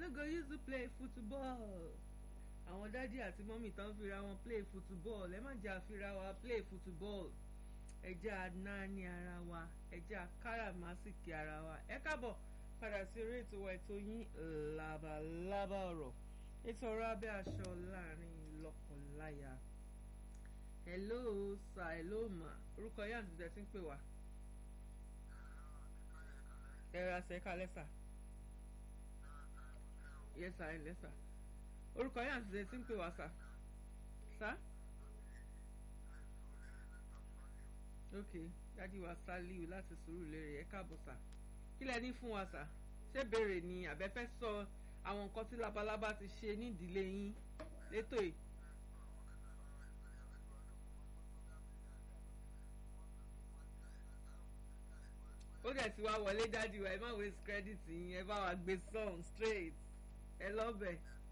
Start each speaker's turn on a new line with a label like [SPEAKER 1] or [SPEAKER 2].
[SPEAKER 1] no go use to play football àwọn dádì àti mọ́mì tán fira wọn play football ẹ má jẹ́ àfira wa play football ẹ jẹ́ ànáni ara wa ẹ jẹ́ àkáràmásìkì ara wa ẹ káàbọ̀ padà sí eré ètò wa ètò yín labalábá ọ̀rọ̀ ètò ọ̀rọ̀ abẹ́ aṣọ láàrin lọ́kọláya hello sir hello ma orúkọ yín àti ìjẹ́ tí ń pè wá ẹ ra ṣẹ́ka lẹ́sà yes sir ẹ lẹ́sà orúkọ yín àti ìjẹ́ tí ń pè wá sà sà ok dádì wa Sàlíù láti Sùúrùlérè ẹ káàbọ̀ sà kí lẹ ní fún wa sà ṣé béèrè ni àbẹ́fẹ́ sọ àwọn nǹkan tí labalábá ti ṣe nídìílé yín létò yìí. ó dẹ̀ ti wá wọlé dádì wa ẹ má waste credit yín ẹ bá wa gbé song straight ẹ lọ́bẹ̀.